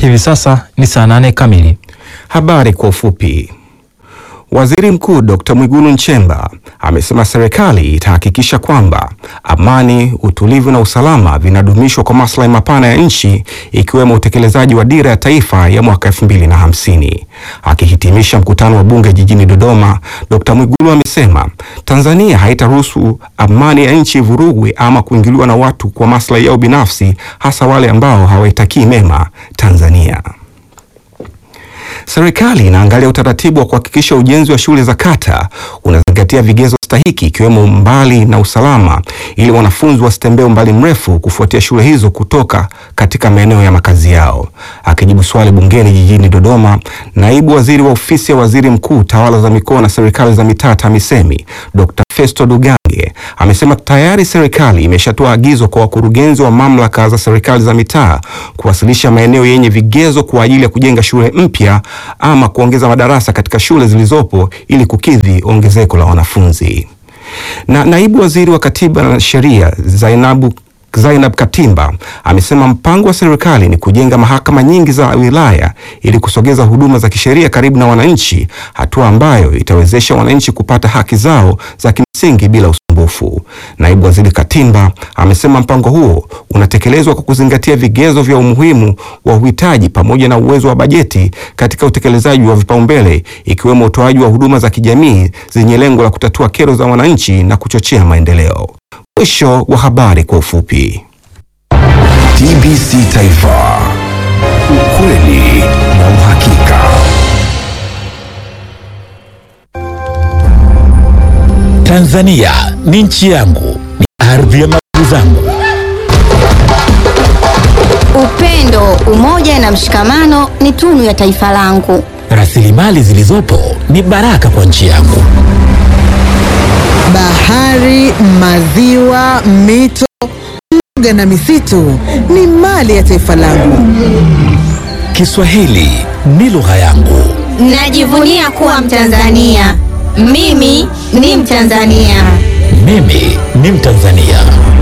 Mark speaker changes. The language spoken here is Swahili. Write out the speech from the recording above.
Speaker 1: Hivi sasa ni saa nane kamili.
Speaker 2: Habari kwa ufupi. Waziri Mkuu Dr. Mwigulu Nchemba amesema serikali itahakikisha kwamba amani, utulivu na usalama vinadumishwa kwa maslahi mapana ya nchi ikiwemo utekelezaji wa dira ya taifa ya mwaka 2050. Akihitimisha mkutano wa bunge jijini Dodoma, Dr. Mwigulu amesema Tanzania haitaruhusu amani ya nchi vurugwe ama kuingiliwa na watu kwa maslahi yao binafsi, hasa wale ambao hawaitakii mema Tanzania. Serikali inaangalia utaratibu wa kuhakikisha ujenzi wa shule za kata unazingatia vigezo stahiki ikiwemo umbali na usalama ili wanafunzi wasitembee umbali mrefu kufuatia shule hizo kutoka katika maeneo ya makazi yao. Akijibu swali bungeni jijini Dodoma, naibu waziri wa ofisi ya waziri mkuu tawala za mikoa na serikali za mitaa TAMISEMI Dr. Festo Dugange amesema tayari serikali imeshatoa agizo kwa wakurugenzi wa mamlaka za serikali za mitaa kuwasilisha maeneo yenye vigezo kwa ajili ya kujenga shule mpya ama kuongeza madarasa katika shule zilizopo ili kukidhi ongezeko la wanafunzi. Na naibu waziri wa katiba na sheria Zainabu Zainab Katimba amesema mpango wa serikali ni kujenga mahakama nyingi za wilaya ili kusogeza huduma za kisheria karibu na wananchi, hatua ambayo itawezesha wananchi kupata haki zao za kimsingi bila usumbufu. Naibu waziri Katimba amesema mpango huo unatekelezwa kwa kuzingatia vigezo vya umuhimu wa uhitaji pamoja na uwezo wa bajeti katika utekelezaji wa vipaumbele ikiwemo utoaji wa huduma za kijamii zenye lengo la kutatua kero za wananchi na kuchochea maendeleo. Mwisho wa habari kwa ufupi.
Speaker 3: TBC Taifa, ukweli na uhakika.
Speaker 4: Tanzania ni nchi yangu, ni ardhi ya mababu zangu.
Speaker 5: Upendo, umoja na mshikamano ni tunu ya taifa langu.
Speaker 4: Rasilimali zilizopo ni baraka kwa nchi yangu.
Speaker 6: Bahari, maziwa, mito, mbuga na misitu ni mali ya taifa langu.
Speaker 4: Kiswahili ni lugha yangu.
Speaker 5: Najivunia kuwa Mtanzania. Mimi ni Mtanzania.
Speaker 4: Mimi ni Mtanzania.